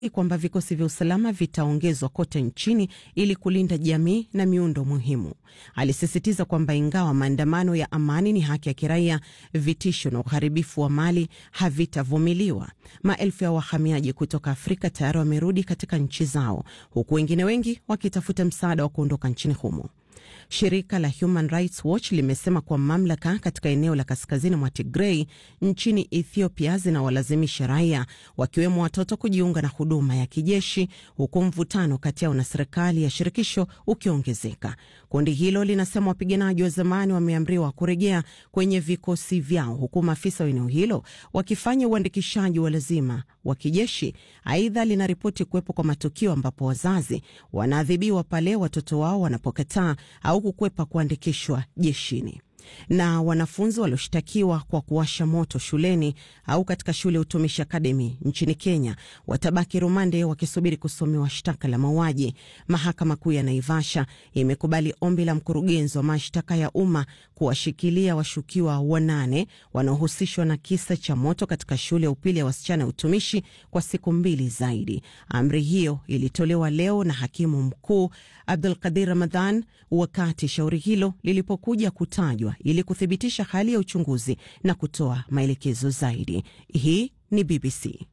kwamba vikosi vya usalama vitaongezwa kote nchini ili kulinda jamii na miundo muhimu. Alisisitiza kwamba ingawa maandamano ya amani ni haki ya kiraia, vitisho na uharibifu wa mali havitavumiliwa. Maelfu ya wahamiaji kutoka Afrika tayari wamerudi katika nchi zao, huku wengine wengi wakitafuta msaada wa kuondoka nchini humo. Shirika la Human Rights Watch limesema kuwa mamlaka katika eneo la kaskazini mwa Tigrei nchini Ethiopia zinawalazimisha raia wakiwemo watoto kujiunga na huduma ya kijeshi huku mvutano kati yao na serikali ya shirikisho ukiongezeka. Kundi hilo linasema wapiganaji wa zamani wameamriwa kurejea kwenye vikosi vyao huku maafisa wa eneo hilo wakifanya uandikishaji wa lazima wa kijeshi. Aidha, linaripoti kuwepo kwa matukio ambapo wazazi wanaadhibiwa pale watoto wao wanapokataa au kukwepa kuandikishwa jeshini. Na wanafunzi walioshtakiwa kwa kuwasha moto shuleni au katika shule ya utumishi akademi nchini Kenya watabaki rumande wakisubiri kusomewa shtaka la mauaji. Mahakama Kuu ya Naivasha imekubali ombi la mkurugenzi wa mashtaka ya umma kuwashikilia washukiwa wanane wanaohusishwa na kisa cha moto katika shule ya upili ya wasichana ya utumishi kwa siku mbili zaidi. Amri hiyo ilitolewa leo na hakimu mkuu Abdul Qadir Ramadhan wakati shauri hilo lilipokuja kutajwa ili kuthibitisha hali ya uchunguzi na kutoa maelekezo zaidi. Hii ni BBC.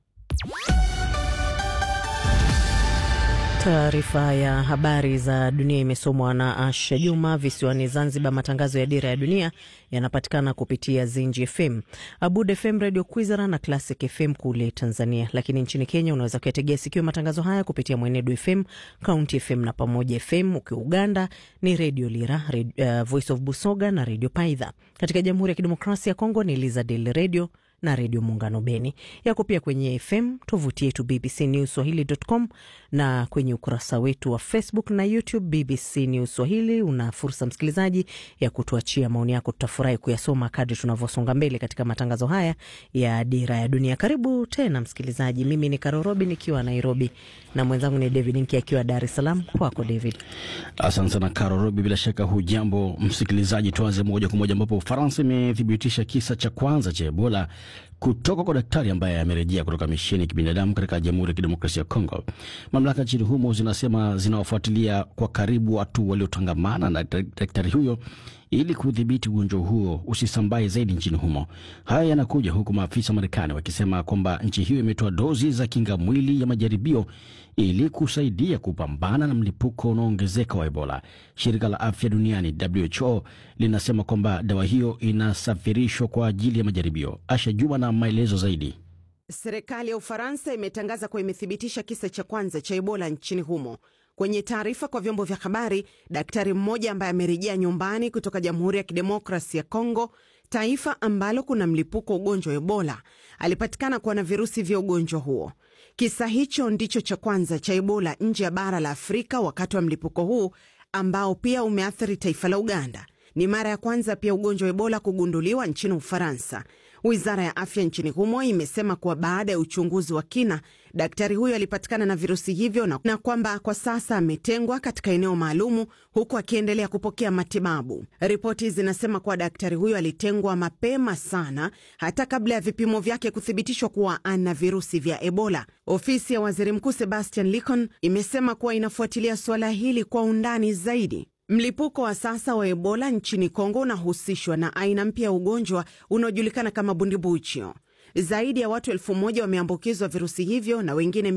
Taarifa ya habari za dunia imesomwa na Asha Juma. Visiwani Zanzibar, matangazo ya Dira ya Dunia yanapatikana kupitia Zinji FM, Abud FM, Radio Kwizera na Classic FM kule Tanzania. Lakini nchini Kenya unaweza kuyategea sikio matangazo haya kupitia Mwenedu FM, County FM na Pamoja FM. Ukiwa Uganda ni Radio Lira, Radio, uh, Voice of Busoga na Radio Paidha. Katika Jamhuri ya Kidemokrasia ya Kongo ni Elizadel Radio na redio Muungano Beni. Yako pia kwenye FM, tovuti yetu BBC News Swahili.com na kwenye ukurasa wetu wa Facebook na YouTube BBC News Swahili. Una fursa msikilizaji ya kutuachia maoni yako, tutafurahi kuyasoma kadri tunavyosonga mbele katika matangazo haya ya Dira ya Dunia. Karibu tena msikilizaji, mimi ni Karorobi nikiwa Nairobi na mwenzangu ni David Nki akiwa Dar es Salaam. Kwako David. Asante sana Karorobi, bila shaka hujambo msikilizaji. Tuanze moja kwa moja ambapo Ufaransa imethibitisha kisa cha kwanza cha Ebola kutoka kwa daktari ambaye amerejea kutoka misheni ya kibinadamu katika Jamhuri ya Kidemokrasia ya Kongo. Mamlaka nchini humo zinasema zinawafuatilia kwa karibu watu waliotangamana na daktari huyo ili kudhibiti ugonjwa huo usisambae zaidi nchini humo. Haya yanakuja huku maafisa wa Marekani wakisema kwamba nchi hiyo imetoa dozi za kinga mwili ya majaribio ili kusaidia kupambana na mlipuko unaoongezeka wa Ebola. Shirika la afya duniani WHO linasema kwamba dawa hiyo inasafirishwa kwa ajili ya majaribio. Asha Juma na maelezo zaidi. Serikali ya Ufaransa imetangaza kuwa imethibitisha kisa cha kwanza cha Ebola nchini humo. Kwenye taarifa kwa vyombo vya habari, daktari mmoja ambaye amerejea nyumbani kutoka Jamhuri ya Kidemokrasi ya Kongo, taifa ambalo kuna mlipuko wa ugonjwa wa Ebola, alipatikana kuwa na virusi vya ugonjwa huo. Kisa hicho ndicho cha kwanza cha Ebola nje ya bara la Afrika wakati wa mlipuko huu ambao pia umeathiri taifa la Uganda. Ni mara ya kwanza pia ugonjwa wa Ebola kugunduliwa nchini Ufaransa. Wizara ya afya nchini humo imesema kuwa baada ya uchunguzi wa kina, daktari huyo alipatikana na virusi hivyo na, na kwamba kwa sasa ametengwa katika eneo maalumu huku akiendelea kupokea matibabu. Ripoti zinasema kuwa daktari huyo alitengwa mapema sana, hata kabla ya vipimo vyake kuthibitishwa kuwa ana virusi vya Ebola. Ofisi ya waziri mkuu Sebastian Licon imesema kuwa inafuatilia suala hili kwa undani zaidi. Mlipuko wa sasa wa Ebola nchini Kongo unahusishwa na aina mpya ya ugonjwa unaojulikana kama bundibuchio. Zaidi ya watu elfu moja wameambukizwa virusi hivyo na wengine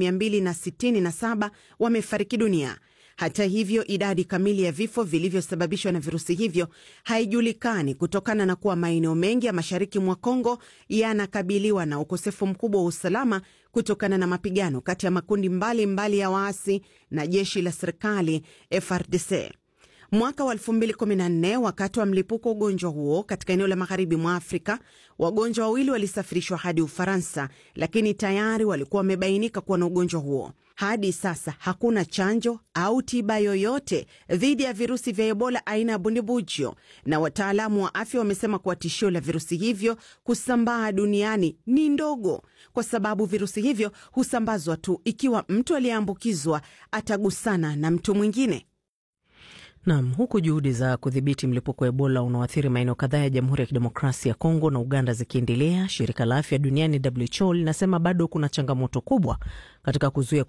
267 wamefariki dunia. Hata hivyo, idadi kamili ya vifo vilivyosababishwa na virusi hivyo haijulikani kutokana na kuwa maeneo mengi ya mashariki mwa Kongo yanakabiliwa na ukosefu mkubwa wa usalama kutokana na mapigano kati ya makundi mbalimbali mbali ya waasi na jeshi la serikali FRDC. Mwaka wa 2014 wakati wa mlipuko wa ugonjwa huo katika eneo la magharibi mwa Afrika, wagonjwa wawili walisafirishwa hadi Ufaransa, lakini tayari walikuwa wamebainika kuwa na ugonjwa huo. Hadi sasa hakuna chanjo au tiba yoyote dhidi ya virusi vya Ebola aina ya bundibujo, na wataalamu wa afya wamesema kuwa tishio la virusi hivyo kusambaa duniani ni ndogo, kwa sababu virusi hivyo husambazwa tu ikiwa mtu aliyeambukizwa atagusana na mtu mwingine. Nam, huku juhudi za kudhibiti mlipuko wa Ebola unaoathiri maeneo kadhaa ya Jamhuri ya Kidemokrasia ya Kongo na Uganda zikiendelea, shirika la afya duniani WHO linasema bado kuna changamoto kubwa katika kuzuia